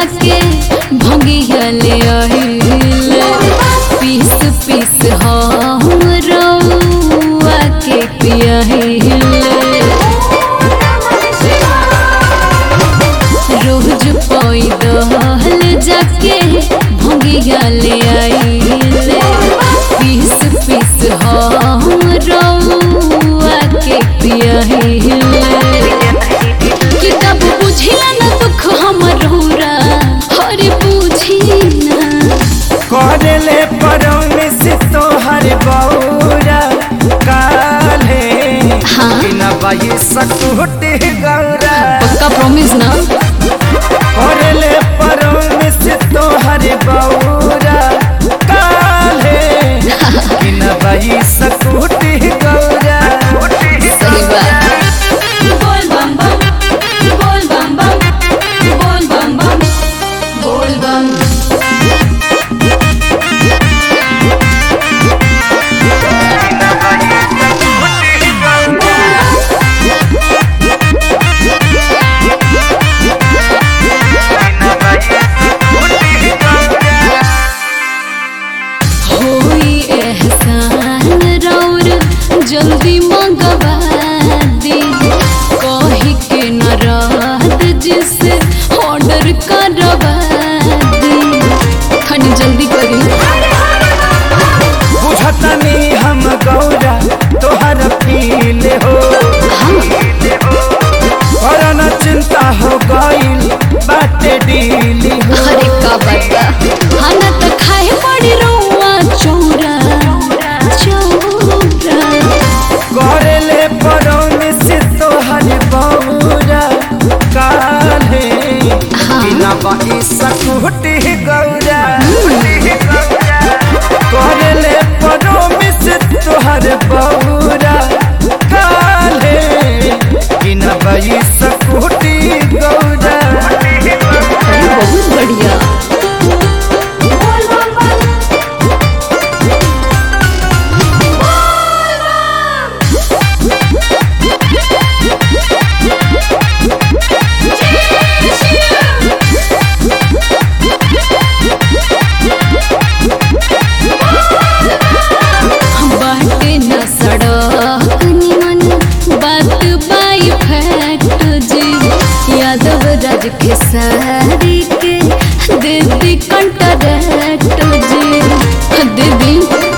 जाके भंगिया ले आइले पीस पीस हम रउआ के पियाहिले रोज पैदल जाके भंगिया ले आइले पीस पीस हम रउआ के पियाहिले किताब बुझिला न दुख हमर रौरा हरे बुझी ना करले परौने से तोहर बौरा काले हाँ। बिना बाई सकुटे गौरा पक्का प्रॉमिस ना करले परौने से तोहर बौरा काले बिना बाई सकुटे गौरा सही बात बोल बम बम बोल बम बम बोल बम बम बोल बम होई एहसान रौर जल्दी मंगवा दी कही के न रात जिसे ऑर्डर करवा दी खनी जल्दी करी बुझतनी हम गौरा तोहर फील हो करना चिंता हो गईल बाटे डीली हो अरे का बता खाना तो खाए पड़ी रौआ चौरा चौरा करले परौने से तोहर बौरा काले बिना बाई सकुटी गौरा करले परौने से तोहर बौरा काले बिना बाई सकुटी गौरा अरे बहुत बढ़िया बाटे न सड़क निमन बात बाई फैक्ट जी यादव राज के सारी के दीदी कंटरैक्ट जी दीदी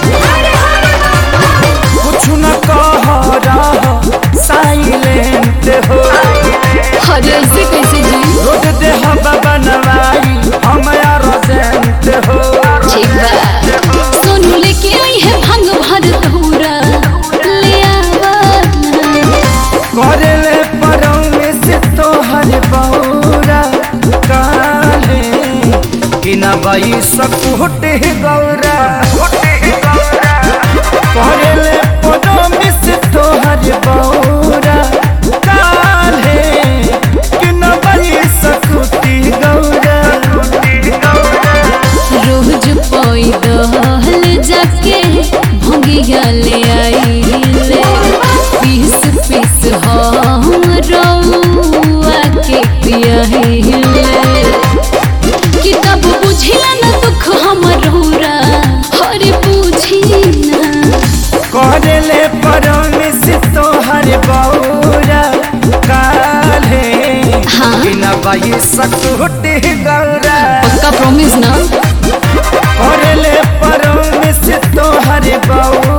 कुछ न कह रहा साइलेंट हो अरे ऐसे कैसे जी रोड दे हवा बनवाई हम रोजेंट हो ठीक बा सोनू लेके आई है भंग भर धूरा ले आवा ना। करले परौने से तोहर बौरा काले बिना बाई सकुटे गौरा करले परौने से तोहर बौरा काले बिना बाई सकुटी गौरा रोज पैदल जाके भंगिया ले आइले पीस पीस हम रउआ के पियाहिले किताब बुझिला न दुख हमर रौरा हरे बुझी ना करले परौने से तोहर बौरा काले हाँ। बिना बाई सकुटे गौरा पक्का प्रॉमिस ना करले परौने से तोहर बौरा